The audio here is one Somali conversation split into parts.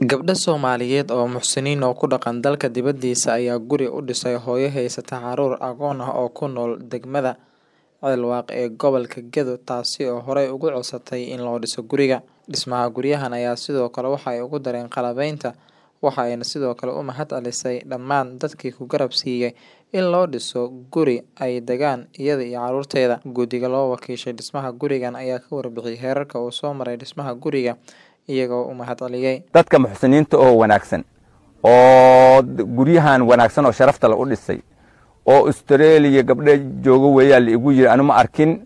Gabdho Soomaaliyeed oo muxsiniin oo ku dhaqan dalka dibadiisa ayaa guri u dhisay hooyo haysata carruur agoon ah oo ku nool degmada Ceel-Waaq ee gobolka Gedo taasi oo horey uga codsatay in loo dhiso guriga. Dhismaha guryahan ayaa sidoo kale waxa ay ugu dareen qalabaynta, waxa ayna sidoo kale u mahadcelisay dhammaan dadkii ku garab siiyay in loo dhiso guri ay degaan iyada iyo carruurteeda. Guddiga loo wakiishay dhismaha gurigan ayaa ka warbixiyay heerarka uu soo maray dhismaha guriga, iyagoo u mahadceliyay. dadka muxsiniinta oo wanaagsan oo guryahan wanaagsan oo sharafta la u dhisay oo australia gabdho joogo weeyaa la igu yiri anu ma arkin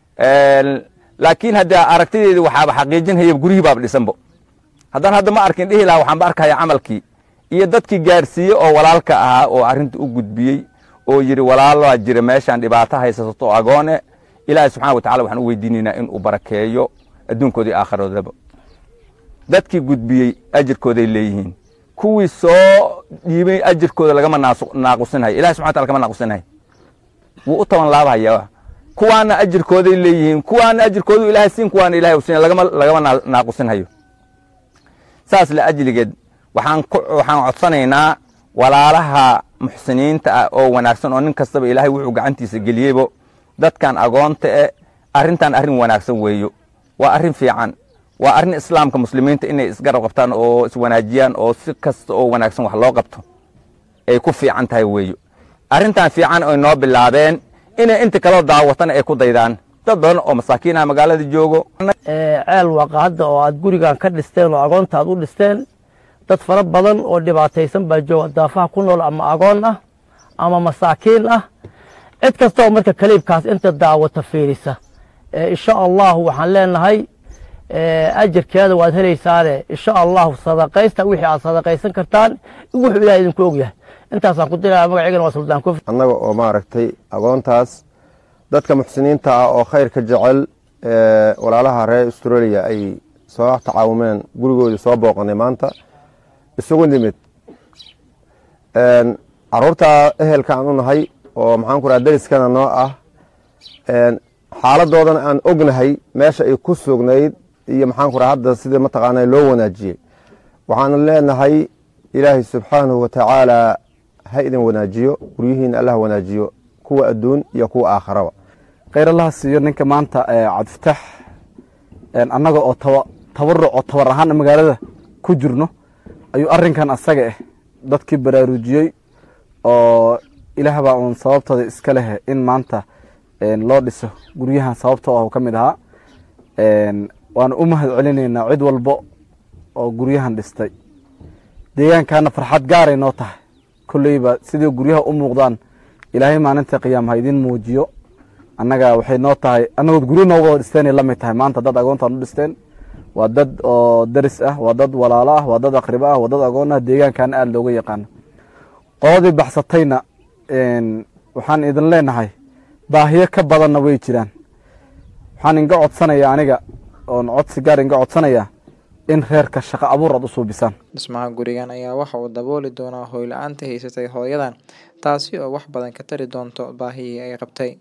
laakiin hadda aragtideedi waxaaba xaqiijinhaya guryihii baaba dhisanbo haddaan hadda ma arkin dhihi lahaa waxaan ba arkaya camalkii iyo dadkii gaarsiiyey oo walaalka ahaa oo arrinta u gudbiyey oo yidhi walaalaa jira meeshaan dhibaato haysato agoone ilaahay subxana wa tacala waxaan u weydiinaynaa in uu barakeeyo adduunkooda iyo aakhiroodaba dadkii gudbiyey ajirkooday leeyihiin kuwii soo dhiibay ajirkooda lagama naaqusinhayo ilahi subxana wataala kama naaqusinhayo wuu u toban laabhayaa kuwaana ajirkooday leeyihiin kuwaana ajirkoodu ilahay siin kuwaana ilahay u siin lagama lagama naaqusinhayo saas la ajligeed waxaan ku waxaan codsanaynaa walaalaha muxsiniinta ah oo wanaagsan oo nin kastaba ilaahay wuxuu gacantiisa geliyeybo dadkan agoonta e arrintan arrin wanaagsan weeyo waa arrin fiican waa arrin islaamka muslimiinta inay isgarab qabtaan oo iswanaajiyaan oo si kasta oo wanaagsan wax loo qabto ay ku fiican tahay weeyo arrintan fiican ay noo bilaabeen inay inta kaloo daawatana ay ku daydaan dad badan oo masaakiinaha magaalada joogo ceel waaqa hadda oo aad gurigan ka dhisteen oo agoonta aad u dhisteen dad fara badan oo dhibaataysan baa jooga daafaha ku nool ama agoon ah ama masaakiin ah cid kasta oo marka kaliibkaas inta daawata fiirisa insha allahu waxaan leenahay ajirkeeda waad helaysaane insha allahu sadaqaysta wixii aad sadaqaysan kartaan wuxuu ilahay idinku ogyahay intaasaan ku diraya magaceygana waa suldaan kofi annaga oo maaragtay agoontaas dadka muxsiniinta ah oo khayrka jecel walaalaha reer australia ay soo tacaawumeen gurigoodii soo booqanay maanta isugu nimid caruurta ehelka aan u nahay oo maxaan ku raha dariskana noo ah xaaladoodana aan ognahay meesha ay ku sugnayd iyo maxaan ku raha hadda sidii mataqaana loo wanaajiyey waxaanu leenahay ilaahay subxaanahu wa tacaala ha idin wanaajiyo guryihiina allah wanaajiyo kuwa adduun iyo kuwa aakharaba khayr allaha siiyo ninka maanta cabdifatax annaga oo tabaruc oo tabar ahaan magaalada ku jirno ayuu arrinkan asaga ah dadkii baraarujiyey oo ilaah baa uun sababtooda iska leh in maanta loo dhiso guryahan sababtoo ah ka mid ahaa waana u mahad celinaynaa cid walbo oo guryahan dhistay deegaankaana farxad gaaray noo tahay kolleyba sidii guryaha u muuqdaan ilaahay maalinta qiyaam ha idin muujiyo annaga waxay noo tahay annagood guryo nooga wada dhisteenay la mid tahay maanta dad agoontaan u dhisteen waa dad oo daris ah waa dad walaalo ah waa dad aqribo ah waa dad agoon ah deegaankaana aada looga yaqaano qoladii baxsatayna waxaan idin leenahay baahiyo ka badanna way jiraan waxaan inga codsanaya aniga oon codsi gaar inga codsanaya in reerka shaqo abuur aad u suubisaan dhismaha gurigan ayaa waxa uu dabooli doonaa hooy la-aanta haysatay hooyadan taasi oo wax badan ka tari doonto baahihii ay qabtay